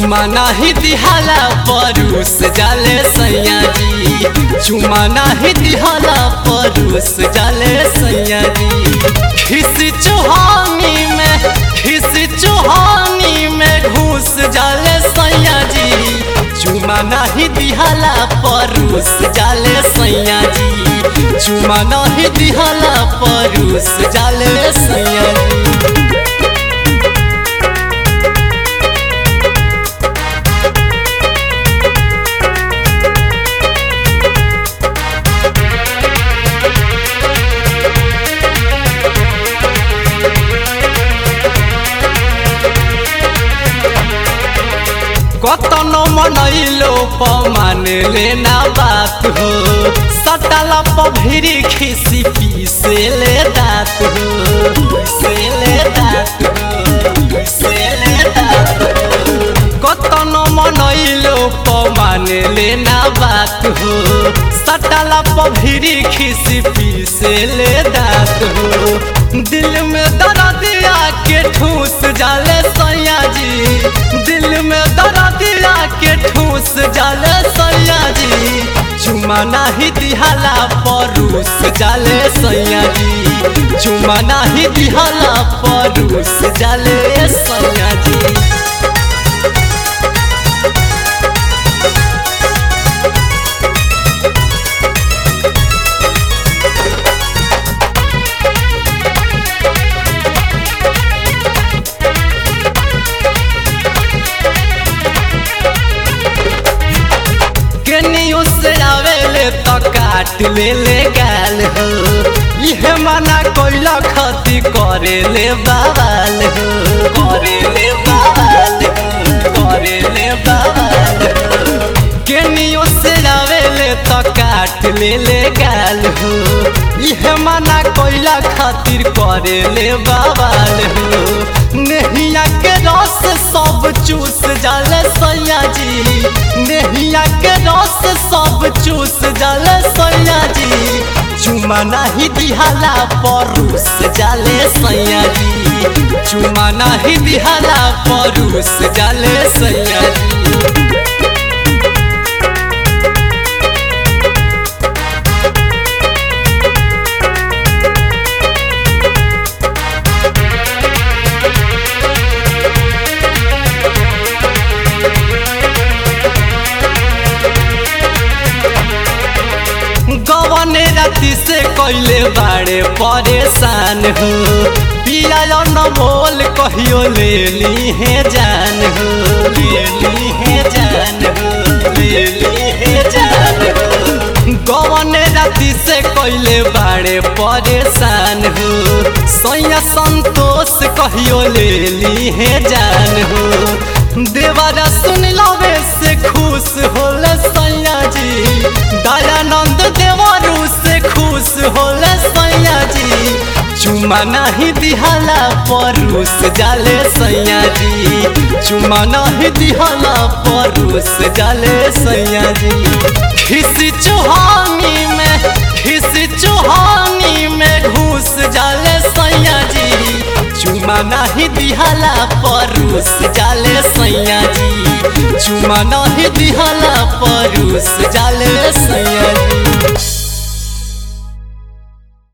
चुमा नाही दिहाला परूस जाले सैया जी चुमा नाही दिहाला परूस जाले सैया जी खिस चुहानी में खिस चुहानी में घूस जाले सैया जी चुमा नाही दिहाला परूस जाले सैया जी चुमा नाही दिहाला परूस जाले सैया जी कतनो मनैलो पमान लेना बात हो सटला पभिरी खिसी पीसे ले दात हो पीसे ले दात हो पीसे ले दात हो कतनो मनैलो पमान लेना बात हो सटला पभिरी खिसी पीसे ले दात हो दिल में दर्द आके ठूस जाले सैया जी दिल में दर्द आके ठूस जाले सैया जी चुमा नाही दिहाला परूस जाले सैया जी चुमा नाही दिहाला परूस जाले सैया जी केनियो से आवेले तो काट ले ले गाल हो इहे मना कोइला खती करे ले बाबाल हो करे ले बाबाल हो करे ले बाबाल हो केनियो से आवेले तो काट ले ले गाल हो इहे मना कोइला खातिर करे ले बाबाल हो नेहिया के रस सब चूस जाले सैया जी नेहिया के रस सब चूस जाले सैया जी चुमा नाही दिहाला परूस जाले सैया जी चुमा नाही दिहाला परूस जाले सैया जी गवने राति से कैले बाड़े परेशान हो पिया न बोल कहियो ले ली है जान हो ले ली है जान हो ले ली है जान हो गवने राति से कैले बाड़े परेशान हो सैया संतोष कहियो ले ली है जान हो देवारा सुन लवे से खुश होले सैया जी दयानंद देवरू से खुश होले सैया जी चुमा नहीं दिहाला परूस जाले सैया जी चुमा नहीं दिहाला परूस जाले सैया जी खिसी चुहानी में खिसी चुहानी में घूस जाले सैया जी चुमा नहीं दिहाला परूस जाले सैया जी चुमा नहीं दिहाला परूस जाले सैया जी